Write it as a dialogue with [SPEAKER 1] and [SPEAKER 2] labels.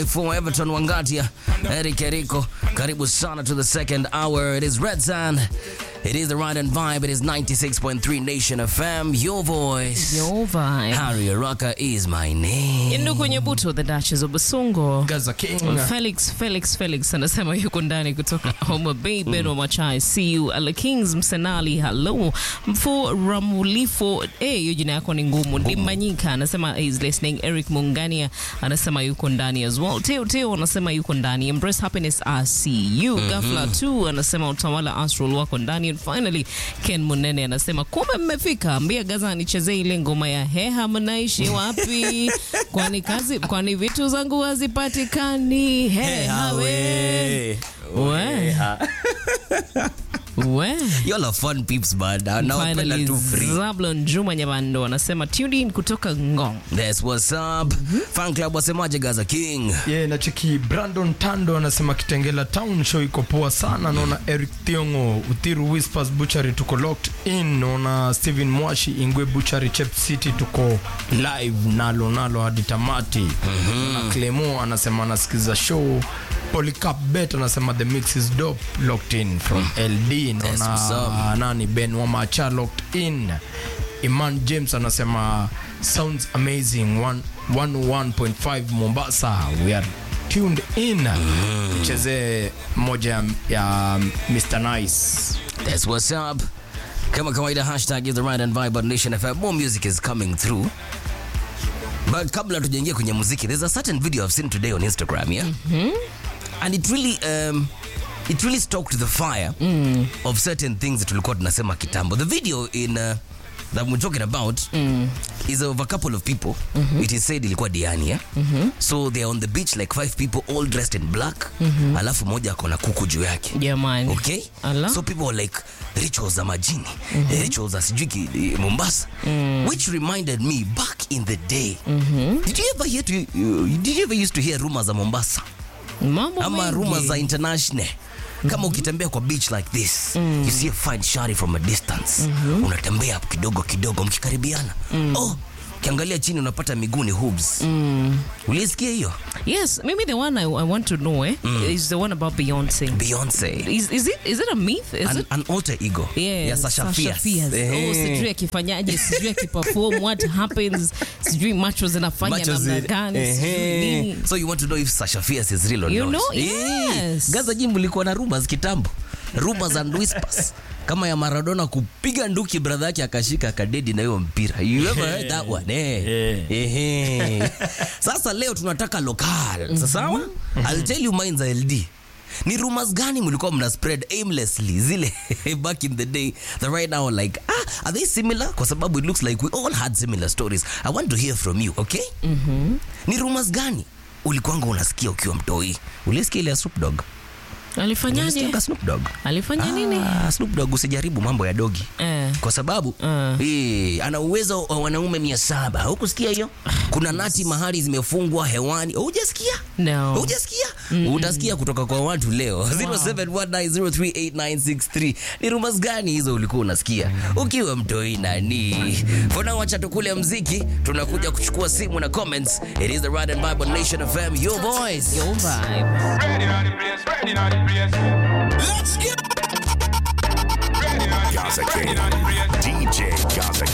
[SPEAKER 1] for Everton Wangatia, Eric Eriko, karibu sana to the second hour. It is Red Sand. It is the Ride and Vibe. It is 96.3 Nation FM. Your voice.
[SPEAKER 2] Your vibe.
[SPEAKER 1] Harry Araka is my name.
[SPEAKER 2] Indu kwenye buto the Duchess of Basungo.
[SPEAKER 3] Gaza King.
[SPEAKER 2] Felix Felix Felix anasema yuko ndani kutoka Homa Bay. Beno Machai, see you. Ala Kings Msenali, hello. Mfu Ramulifo, eh, hiyo jina yako ni ngumu. Dimanyika anasema is listening. Eric Mungania anasema yuko ndani as well. Teo Teo anasema yuko ndani. Embrace Happiness, I see you. Gafla 2 anasema utawala Astral wako ndani. And finally Ken Munene anasema kumbe mmefika, ambia Gaza nichezee ile ngoma ya heha, mnaishi wapi? kwani kazi, kwani vitu zangu hazipatikani. Heha we we we
[SPEAKER 1] Y'all are fun peeps, man. Na- Nawapenda
[SPEAKER 2] Finally,
[SPEAKER 1] tu free.
[SPEAKER 2] Zablon Juma Nyabando anasema tuned in kutoka Ngong.
[SPEAKER 1] That's what's up. Fan club wasemaje Gaza King?
[SPEAKER 3] Yeah, na cheki Brandon Tando anasema Kitengela Town show iko poa sana. Naona Eric Thiongo, Uthiru Whispers Butchery tuko locked in. Naona Steven Mwashi Ingwe Butchery Chep City tuko live nalo nalo hadi tamati. Na Clemo anasema anasikiza show. Polycarp Bet anasema the mix is dope locked in from LD.
[SPEAKER 1] That's what's
[SPEAKER 3] Naona nani Ben Wamacha locked in. Iman James anasema sounds amazing One- 101.5 Mombasa we are tuned in cheze moja ya- ya Mr Nice
[SPEAKER 1] That's what's up. Kama kawaida hashtag is the right and vibe on Nation FM. More music is coming through. But kabla tujaingia kwenye muziki, there's a certain video I've seen today on Instagram, yeah? And it really um it really stoked the fire of certain things that tulikuwa tunasema kitambo. The video in uh, that we're talking about is of a couple of people. It is said ilikuwa Diani, yeah? So they're on the beach like five people all dressed in black. Alafu moja akona kuku juu yake.
[SPEAKER 2] Jamani.
[SPEAKER 1] Okay?
[SPEAKER 2] Ala.
[SPEAKER 1] So people were like rituals za majini, rituals za sijui ki- eh, Mombasa, which reminded me back in the day. Did you ever hear to, uh, did you ever used to hear rumors za Mombasa?
[SPEAKER 2] Mambo
[SPEAKER 1] Ama
[SPEAKER 2] mengi.
[SPEAKER 1] rumors za international? Kama ukitembea kwa beach like this, you see a fine shari from a distance. Unatembea kidogo kidogo mkikaribiana. Oh, ukiangalia chini unapata miguu ni hooves. Ulisikia hiyo?
[SPEAKER 2] Yes, maybe the one I, I want to know eh, is the one about Beyonce.
[SPEAKER 1] Beyonce.
[SPEAKER 2] Is, is it is it a myth? Is
[SPEAKER 1] An,
[SPEAKER 2] it?
[SPEAKER 1] an alter ego
[SPEAKER 2] Yeah,
[SPEAKER 1] ya Sasha Fierce.
[SPEAKER 2] Oh,
[SPEAKER 1] Eh.
[SPEAKER 2] sijui akifanyaje, sijui akiperform, what happens, sijui macho zinafanya
[SPEAKER 1] Macho
[SPEAKER 2] namna
[SPEAKER 1] zi-
[SPEAKER 2] gani, sijui
[SPEAKER 1] Ehe.
[SPEAKER 2] nini.
[SPEAKER 1] so you want to know if Sasha Fierce is real or
[SPEAKER 2] You
[SPEAKER 1] not
[SPEAKER 2] know,
[SPEAKER 1] Eh,
[SPEAKER 2] yes.
[SPEAKER 1] Gaza Jim ulikuwa na rumors kitambo rumors and whispers kama ya Maradona kupiga nduki brother yake akashika akadedi na hiyo mpira you ever heard that one eh Ehe. sasa leo tunataka local sawa I'll tell you mine za LD ni rumors gani mlikuwa mna spread aimlessly zile back in the day that right now like ah are they similar kwa sababu it looks like we all had similar stories i want to hear from you okay ni rumors gani ulikuwanga unasikia ukiwa mtoi ulisikia ile ya Snoop Dogg
[SPEAKER 2] Alifanyaje?
[SPEAKER 1] Ulisikianga Snoop Dogg
[SPEAKER 2] Alifanya nini?
[SPEAKER 1] Ah, Snoop Dogg usijaribu mambo ya dogi
[SPEAKER 2] Eh.
[SPEAKER 1] kwa sababu
[SPEAKER 2] Ah.
[SPEAKER 1] eh, ana uwezo wa wanaume mia saba hukusikia hiyo kuna nati mahali zimefungwa hewani hujasikia
[SPEAKER 2] No.
[SPEAKER 1] hujasikia utasikia kutoka kwa watu leo 0719038963 ni rumors gani hizo ulikuwa unasikia ukiwa mtoi nani fona wacha tukule mziki tunakuja kuchukua simu na comments it is the Ride and Bible Nation FM your voice
[SPEAKER 2] Your vibe.
[SPEAKER 4] Ready on the place, ready on the place. Let's get ready on the
[SPEAKER 5] Gaza
[SPEAKER 4] place, ready
[SPEAKER 5] King.
[SPEAKER 4] on the place.
[SPEAKER 5] DJ Gaza